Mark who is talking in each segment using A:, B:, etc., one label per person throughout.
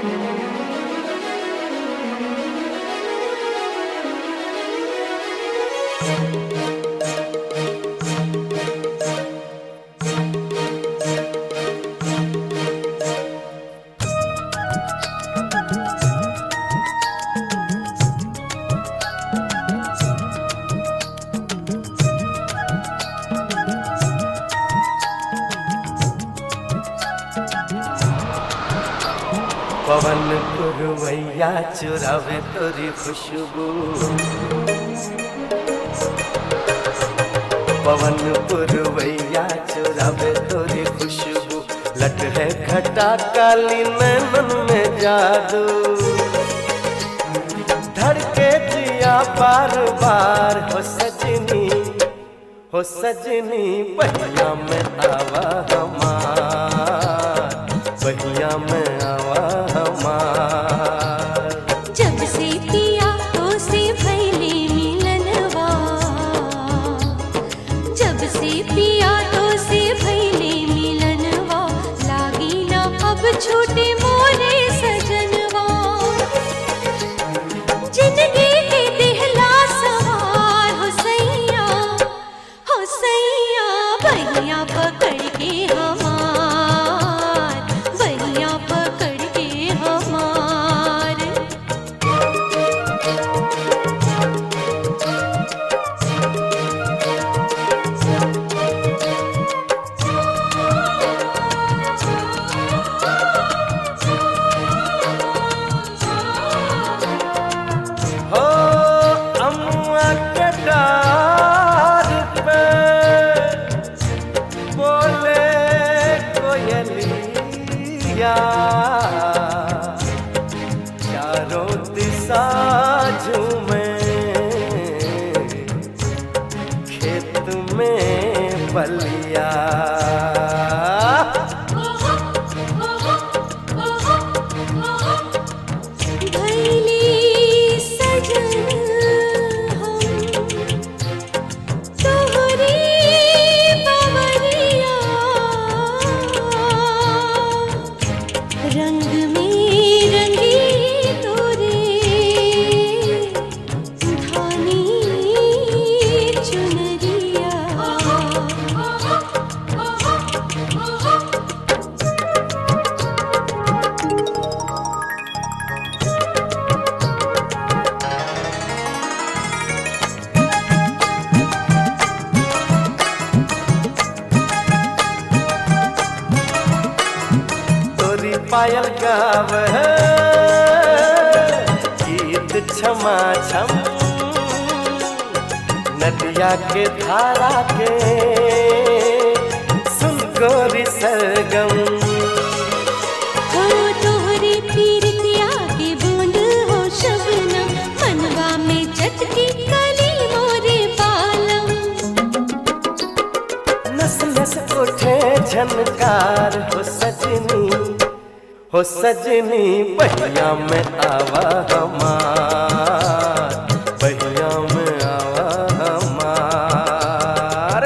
A: पवन पुरवैया चुरावे तोरी खुशबू पवन पुरवैया चुरावे तोरी खुशबू लट है खटा काली नैनन में जादू धड़के जिया बार बार हो सजनी हो सजनी बहिया में आवा हमार बहिया में आवा हमार
B: जब से पिया तो से भैले मिलनवा जब से पिया तो से भैले मिलनवा लागी ना अब छोटे मोरे सजनवा जिंदगी के दिहला सवार हो सैया हो सैया भैया पकड़ के हमार भैया पकड़ के हमार
A: हो अम्मा के डार पे बोले कोयलिया चारों दिशा झूमे खेत में बलिया
B: भैली सजन हम तोहरी बवरिया रंग में रंगी तोरे धानी चुनरिया
A: तोरी पायल गाव गीत क्षमा छम नदिया के धारा के सुन गोरी सरगम
B: हो तोहरे पीरतिया के बूंद हो शबनम मनवा में चटकी कली मोरे बालम
A: नस नस उठे झनकार हो सजनी हो सजनी बहिया में आवा हमार बहिया में आवा हमार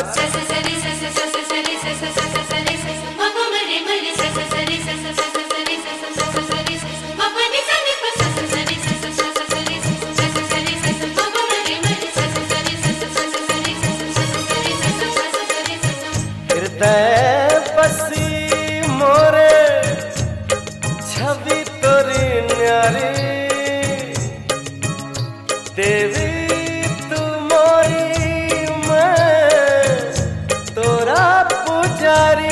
A: हृदय बसी मोरे छवि तोरी न्यारी देवी तू मोरी मैं तोरा पुजारी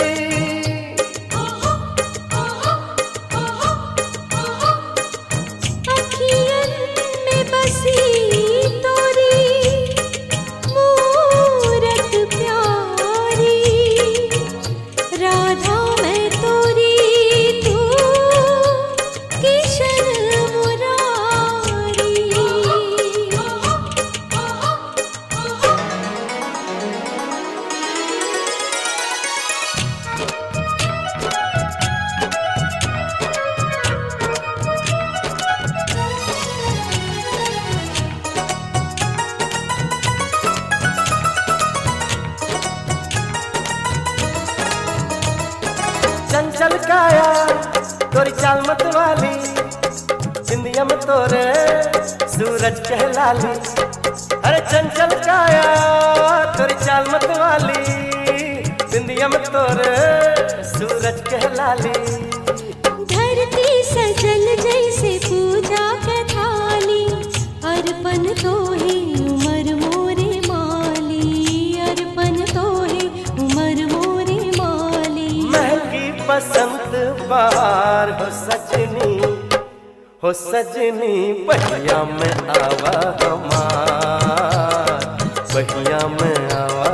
B: अखियन में बसी तोरी मूरत प्यारी राधा मैं तोरी तू किशन मुरारी
A: चंचल काया तोरी चाल मत वाली बिंदिया में तोरे सूरज कहलाली अरे चंचल काया तोरी चाल मत वाली बिंदिया में तोरे सूरज कहलाली
B: धरती सजल जैसे पूजा के थाली अर्पण तो है उमर मोरे माली अर्पण तो है उमर मोरे माली
A: महकी बसंत बहार हो सजनी हो सजनी बहिया में आवा हमार बहिया में आवा